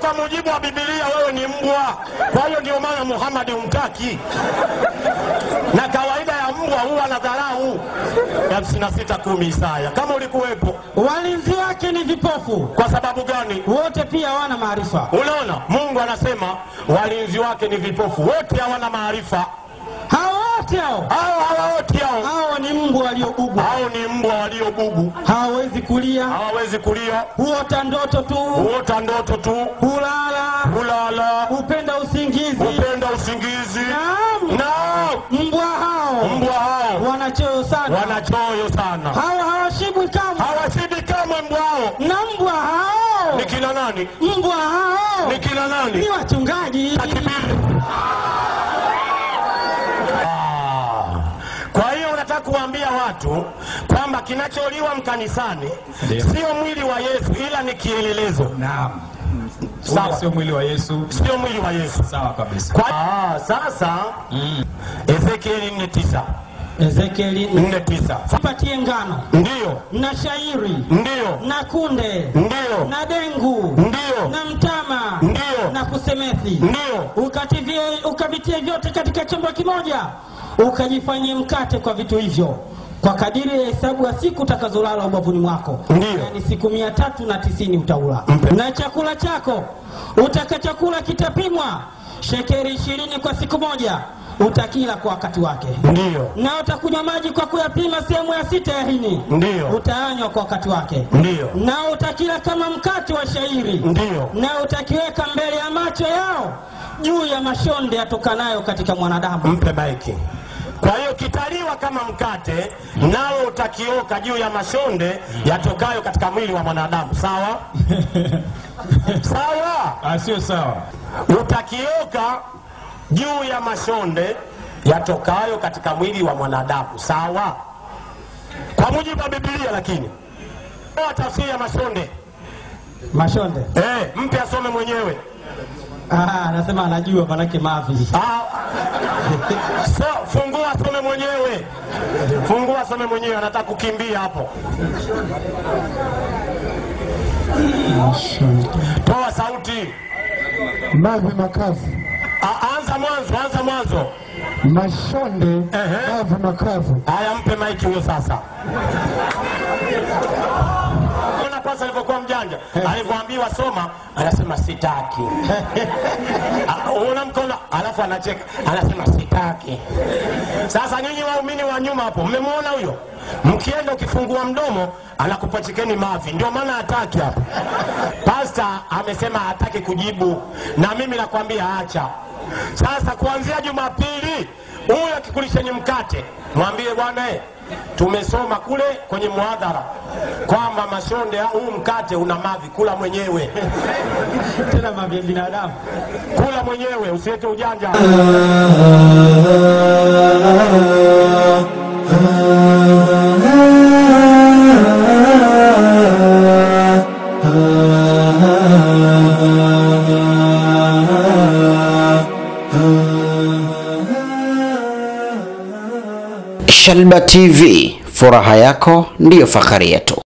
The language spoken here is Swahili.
kwa mujibu wa Biblia wewe ni mbwa, kwa hiyo ndio maana Muhammad humtaki, na kawaida ya mbwa huwa na dharau. hamsini na sita kumi Isaya, kama ulikuwepo. walinzi wake ni vipofu Kwa sababu gani? wote pia hawana maarifa Unaona, Mungu anasema walinzi wake ni vipofu, wote hawana maarifa. hao wote hao Hao hawa wote hao, hao ni mbwa waliobugwa hao ni mbwa waliobubu, hawawezi kulia hawawezi kulia, huota ndoto tu huota ndoto tu, hulala kulala, hupenda usingizi hupenda usingizi. Naam. Naam, mbwa hao mbwa hao wanachoyo sana wanachoyo sana, hao hawashibwi kamwe hawashibi kamwe. Mbwa hao na mbwa hao ni kina nani? mbwa hao Ni kina nani? ni wachungaji Takbiri. Ah. Kwa hiyo unataka kuwaambia watu kwamba kinacholiwa mkanisani sio mwili wa Yesu, ila ni kielelezo, Naam. Sawa. Ule sio mwili wa Yesu. sio mwili wa Yesu. Sawa kabisa. Kwa... Ah, sasa Ezekieli 4:9 Ezekieli 4:9 patie ngano ndiyo na shairi ndiyo na kunde ndiyo na dengu ndiyo na mtama Ndiyo. na kusemethi ndiyo ukativie ukavitie vyote katika chombo kimoja ukajifanyie mkate kwa vitu hivyo kwa kadiri ya hesabu ya siku utakazolala ubavuni mwako Ndiyo. yani siku mia tatu na tisini utaula Mpe. na chakula chako utakachakula kitapimwa shekeri ishirini kwa siku moja utakila kwa wakati wake ndiyo na utakunywa maji kwa kuyapima sehemu ya sita ya hini ndiyo utaanywa kwa wakati wake ndiyo na utakila kama mkate wa shairi ndiyo na utakiweka mbele ya macho yao juu ya mashonde yatokanayo katika mwanadamu mpe maiki. Kwa hiyo kitaliwa kama mkate, nao utakioka juu ya mashonde yatokayo katika mwili wa mwanadamu. Sawa sawa, Ah, sio sawa. utakioka juu ya mashonde yatokayo katika mwili wa mwanadamu. Sawa, kwa mujibu wa Biblia. Lakini Toa tafsiri ya mashonde mashonde eh, mpe asome mwenyewe. Ah, anasema anajua manake mavi Ah, so, fungua some mwenyewe, fungua some mwenyewe, anataka kukimbia hapo. Toa sauti, mavi makavu, Ah, anza mwanzo, anza mwanzo. mashonde, Ehe. mavi makavu, Haya, mpe maiki huyo sasa. Ona kwanza alivyokuwa mjanja, alivyoambiwa soma, anasema sitaki. Ah, Unaona mkono, alafu anacheka, anasema sitaki. Sasa nyinyi waumini wa nyuma hapo, mmemwona huyo? Mkienda ukifungua mdomo anakupachikeni mavi, ndio maana hataki hapo. Pasta amesema hataki kujibu, na mimi nakwambia acha. Sasa kuanzia Jumapili huyu akikulisheni mkate, mwambie bwana eh, tumesoma kule kwenye muhadhara kwamba mashonde huu mkate una mavi, kula mwenyewe tena mavi ya binadamu kula mwenyewe, usiweke ujanja. Shalba TV, furaha yako ndiyo fahari yetu.